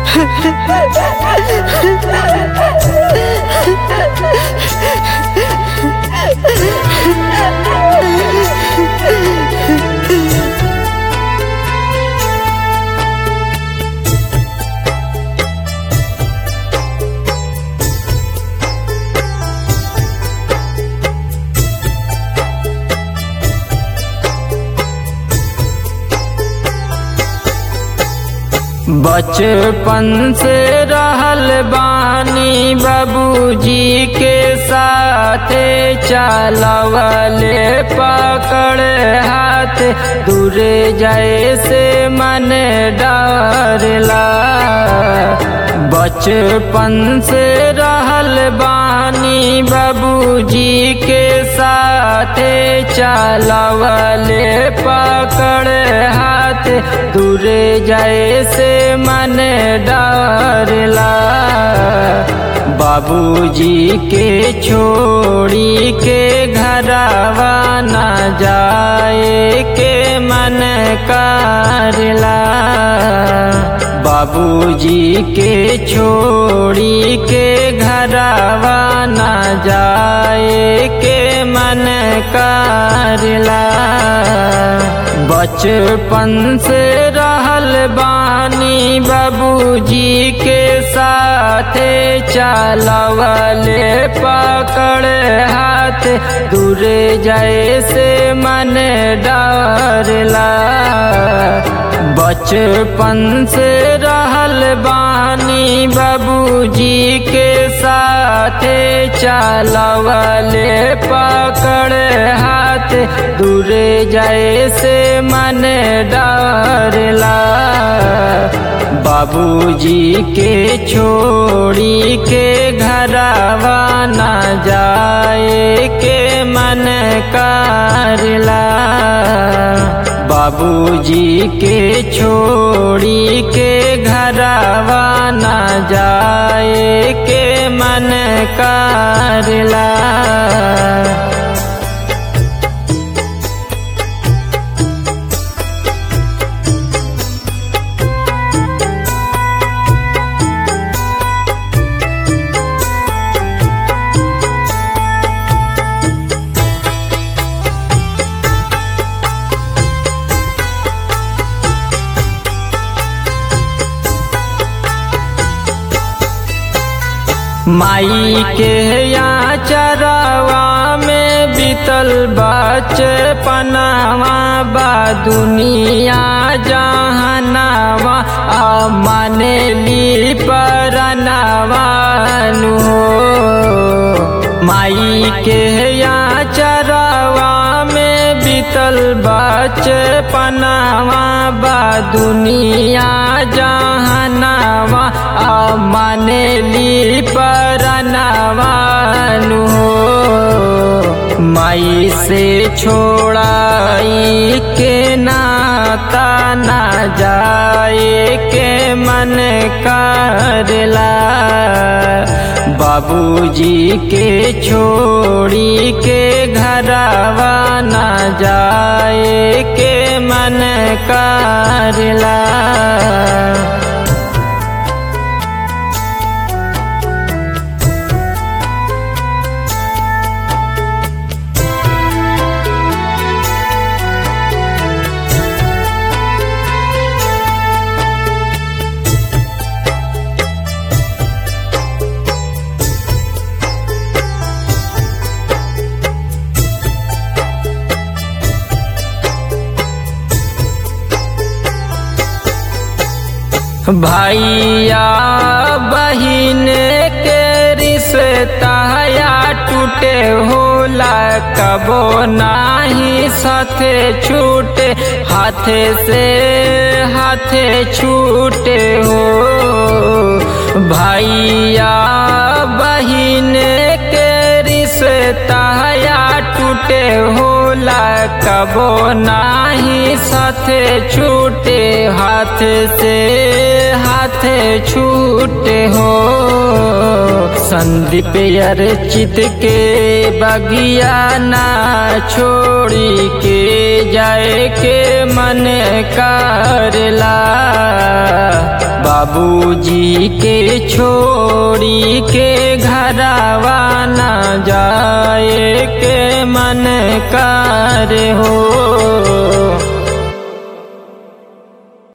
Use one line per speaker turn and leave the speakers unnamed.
बचपन से रहल बानी बाबूजी के साथे चलवले पकड़ हाथ दूरे जाए से मन डरला बचपन से रहल बानी बाबूजी के साथे चलवले पकड़ हाथ दूरे जाए से मन डरला बाबूजी के छोड़ी के घरवा न जाए के मन करला बाबूजी के छोड़ी के घरवा न जाए के मन करला बचपन से रहल बानी बाबूजी के साथे चलवले पकड़ हाथ दूरे जाए से मन डरला बचपन से रहल बानी बाबूजी के साथे चलवले पकड़ हाथ दूरे जाए से मन डरला बाबूजी के छोड़ी के घरवा न जाए के मन करला बाबूजी के छोड़ी के घरवा न जाए के मन करला माई के यहाँ चरावा में बीतल बचपनावा बा दुनिया जहनावा आ मानेली परनावानु हो माई के यहाँ चरावा में बीतल बचपनावा बा दुनिया जहनावा आ मानेली परनावानु हो माई से छोड़ाई के नाता ना जाए के मन करला बाबूजी के छोड़ी के घरवा न जाए के मन करला भैया बहिन के रिश्ता या टूटे होला कबो नाही साथे छूटे हाथे से हाथे छूटे हो भैया बहिन के रिश्ता या टूटे होला कबो नाही साथे छूटे हाथ से हाथ छूटे हो संदीप अर्चित के बगिया ना छोड़ी के जाए के मन करला बाबूजी के छोड़ी के घरवा न जाए के मन कर हो